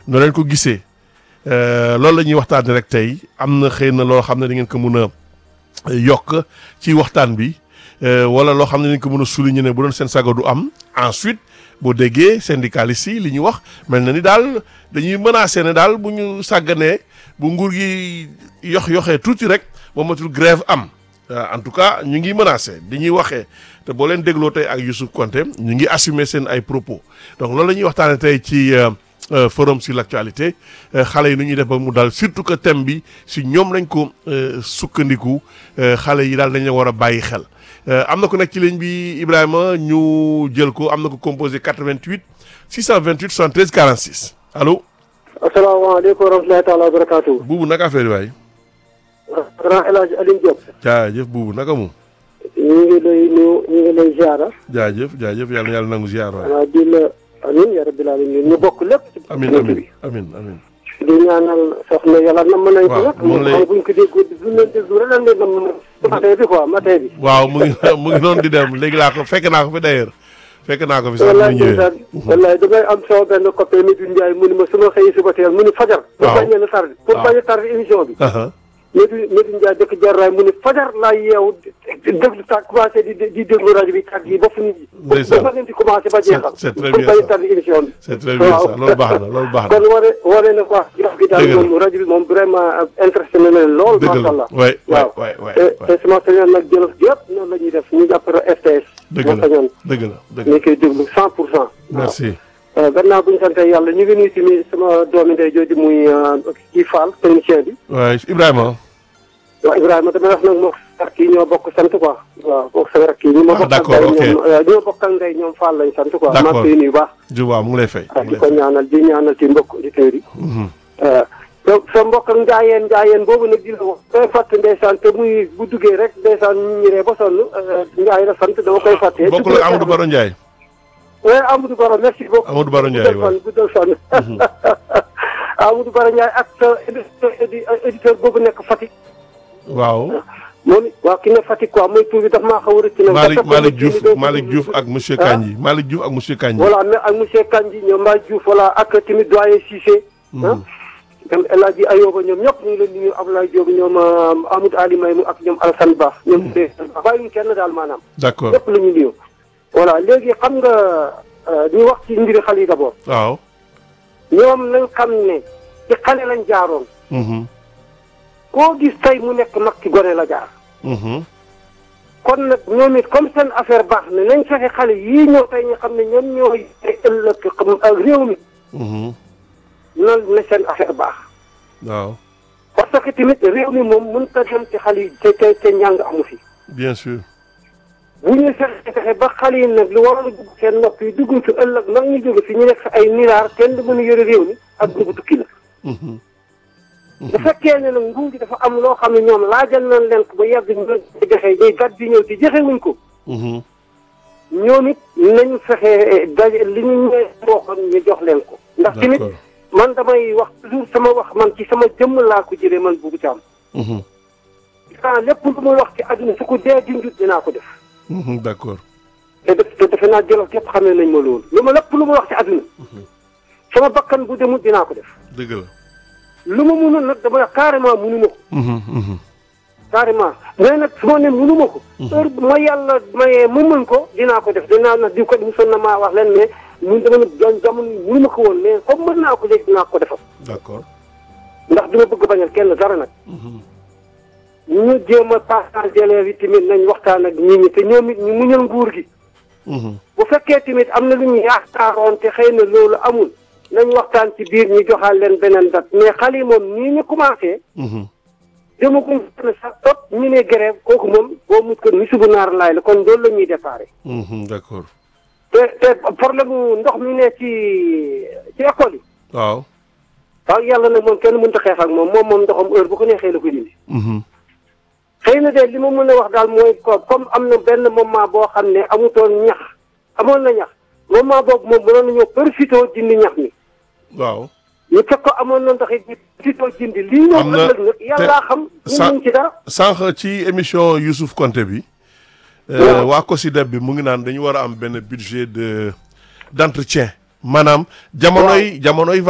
noo leen ko gisee loolu la ñuy waxtaanee rek tey am na xëy na loo xam ne da ngeen ko mun a yokk ci waxtaan bi wala loo xam ne dañ ko mën a souligner ne bu doon seen sago du am ensuite boo déggee syndicalistes yi li ñu wax mel na ni daal dañuy menacer ne daal bu ñu sàgganee bu nguur gi yox yoxee tuuti rek ba matul grève am en tout cas ñu ngi menacer dañuy waxee te boo leen dégloo tey ak Youssouf Konté ñu ngi assumer seen ay propos donc loolu la ñuy waxtaanee tey ci forum sur l'actualité xale yi nu ñuy def ba mu daal surtout que thème bi si ñoom lañ ko sukkandiku xale yi daal dañ leen war a bàyyi xel. am na ku nekk ci ligne bi Ibrahima ñu jël ko am na ko composé 88 628 73 46 allo. asalaamaaleykum wa rahmatulahi taala wa barakaatu. buubu naka affaire yi waay. grand El Hadj Alioune Diop. jaajëf buubu naka moom. ñu ngi lay nuyu ñu ngi lay ziara. jaajëf jaajëf yàlla na yàlla nangu ziar waay. waaw di la amiin yaa rabbil aalamiin ñu bokk lépp. ci amiin amiin amiin amiin. di ñaanal soxna yàlla nam nañ ko nag. moom lay buñ ko déggoo bu ñu leen déglu rek lan leen nam matin bi quoi matin bi. waaw mu ngi mu ngi noonu di dem léegi laa ko fekk naa ko fi d'ailleurs fekk naa ko fi sax mu wallaay ñëwee. ndeysaan wallaay damay am sama benn copain Midou Ndiaye mu ni ma su ma xëyee suba teel mu ni fajar. pour waaw bañ a tardé pour waaw. bañ a tardé émission bi. Aha. Midou Midou Ndiaye dëkk Jarraay mu ni fajar laa yeewu déglu tàgg commencé di di déglu rajo bi tàgg yi ba fu nit ñi. Ndeysaan. ba leen di commencé ba jeexal. c'est très pour bien bañ ça. a tardé émission bi. c'est très bien ça loolu baax na loolu baax na. kon wane wane na quoi jox gi daal Dëgg la. moom rajo bi moom vraiment intéressé na leen lool. dëgg macha la allah waay waay waaw waay waay te te sama sañoon nag jëlof gi yëpp noonu la ñuy def ñu jàppale RTS. dëgg moo la sañoon dëgg la dëgg la ñu koy déglu cent pour cent. merci. waaw gannaaw bu ñu sante yàlla ñu ngi nuyu tamit sama doomi ndey jooju muy kii Fall technicien bi. waay Ibrahima. waaw Ibrahima damay wax nag moom rakk yi ñoo bokk sant quoi. waaw moom sama rakk yi ñu ma Ah, bokk ak d'accord, ndey ok. ñoom waaw ñoo bokk ak ndey ñoom Fall lañ sant quoi. D'accord. maa ngi koy nuyu bu baax. Juba mu ngi lay fay. mu waaw ngi di lay ko fay. ñaanal di ñaanal ci mbokk auditeurs yi. Mhm. sa sa mbokk ak njaayeen njaayeen boobu nag di la wax. day fàtte ndeysaan te muy bu duggee rek ndeysaan ñu ñiree ba sonn njaay la sant dama koy fàtte. bokkul ak Amadou Baro Ndiaye. oui Amadou Baro merci beaucoup. Amadou Baro Ndiaye guddal fan guddal fan. Amadou Baro Ndiaye ak sa édi- éditeur boobu nekk Fatick. waaw. moom it waaw ki ne Fatick quoi mooy tur bi daf maa xaw a rëcc nag. Malick dafa ko Malick rëcc Diouf ni doo ko Malick déglu. Diouf ak monsieur Ah. Kandji Malick Diouf ak monsieur Kandji. voilà mais ak monsieur Kandji ñoom Malick Diouf voilà ak tamit doyen Cissé. ah ñoom El Hadji Ayoba ñoom ñëpp ñu ngi leen di nuyu Abdoulaye Diop ñoom euh, Amadou Ali Maymu ak ñoom Alassane Ba. ñoom bàyyiwuñ kenn daal maanaam. d'accord ñëpp la ñu nuyu. voilà léegi xam nga euh, ñu wax ci mbiri xale yi d'abord. waaw. ñoom nañ xam ne ci xale lañ jaaroon. Mhm. koo gis tey mu nekk mag ci gone la jaar. Mhm. kon nag ñoom it comme seen affaire baax na nañ fexe xale yii ñëw tey ñu xam ne ñoom ñoo yore ëllëg xam ak réew mi Mhm. noonu na seen affaire baax. waaw parce que tamit réew mi moom mënut a dem ci xale yi te te te njàng amu fi. bien sûr. bu ñu fexe fexe ba xale yi nag lu waroon a dugg seen nopp yi dugg fi ëllëg nag ñu jóge fi ñu nekk fi ay milliards kenn du mën a yore réew mi ak dugg tukki la. Mhm. bu fekkee ne nag nguur gi dafa am loo xam ne ñoom laajal nañ leen ko ba yàgg ñu leen ko joxe day gàtt di ñëw ci joxe wuñ ko. Mhm. ñoom it nañ fexe daje li ñu ñëwee waxoon ñu jox leen ko. ndax tamit d'accord. man damay wax toujours sama wax man ci sama jëmm laa ko jëlee man buubu caam. Mhm. ah lépp lu muy wax ci àdduna su ko dee junjut dinaa ko def. Mhm. d'accord. te def te defe naa jëlof képp xamee nañ ma loolu. lu ma lépp lu muy wax ci àdduna. sama bakkan bu demut dinaa ko def. dëgg la. lu ma mënul nag dama wax carrément mënuma ko. Mhm. Mhm. carrément mais nag su ma ne mënuma ko. heure bu ma yàlla mayee mu mën ko dinaa ko def dinaa nag di ko mosoon na maa wax leen mais ñun dama ne doon jamono mënuma ko woon mais comme mën naa ko léegi dinaa ko defal. d'accord. ndax duma bëgg bañal kenn dara nag. Mhm. ñu jéem a partage élèves yi tamit nañ waxtaan ak nit ñi te ñoom it ñu muñal nguur gi. Mhm. bu fekkee tamit am na lu ñu yaakaaroon te xëy na loolu amul nañ waxtaan ci biir ñu joxaal leen beneen date mais xale yi moom nii ñu commencé. Mhm. demaguñ ne sax topp ñu ne grève kooku moom boo mut ko ni subu naar laay la kon loolu la ñuy déparé. Mhm. d'accord. te te problème mu ndox mi ne ci ci école yi. waaw. waaw yàlla nag moom kenn mënut a xeex ak moom moom moom ndoxam heure bu ko neexee la koy dindi. Mhm. xëy na de li ma mën a wax daal mooy ko comme am na benn moment boo xam ne amutoon ñax amoon na ñax moment boobu moom mënoon nañoo profité dindi ñax mi. waaw. ñu fekk ko amoon na ndox it ñu profité dindi. lii ñëw Am na ëllëg nag yàllaa xam. sa- ñu ngi ci dara. sànq ci émission Youssouf Konté bi. Waaw. waa COSYDEP bi mu ngi naan dañu war a am benn budget de d'entretien maanaam. jamonoy jamonoy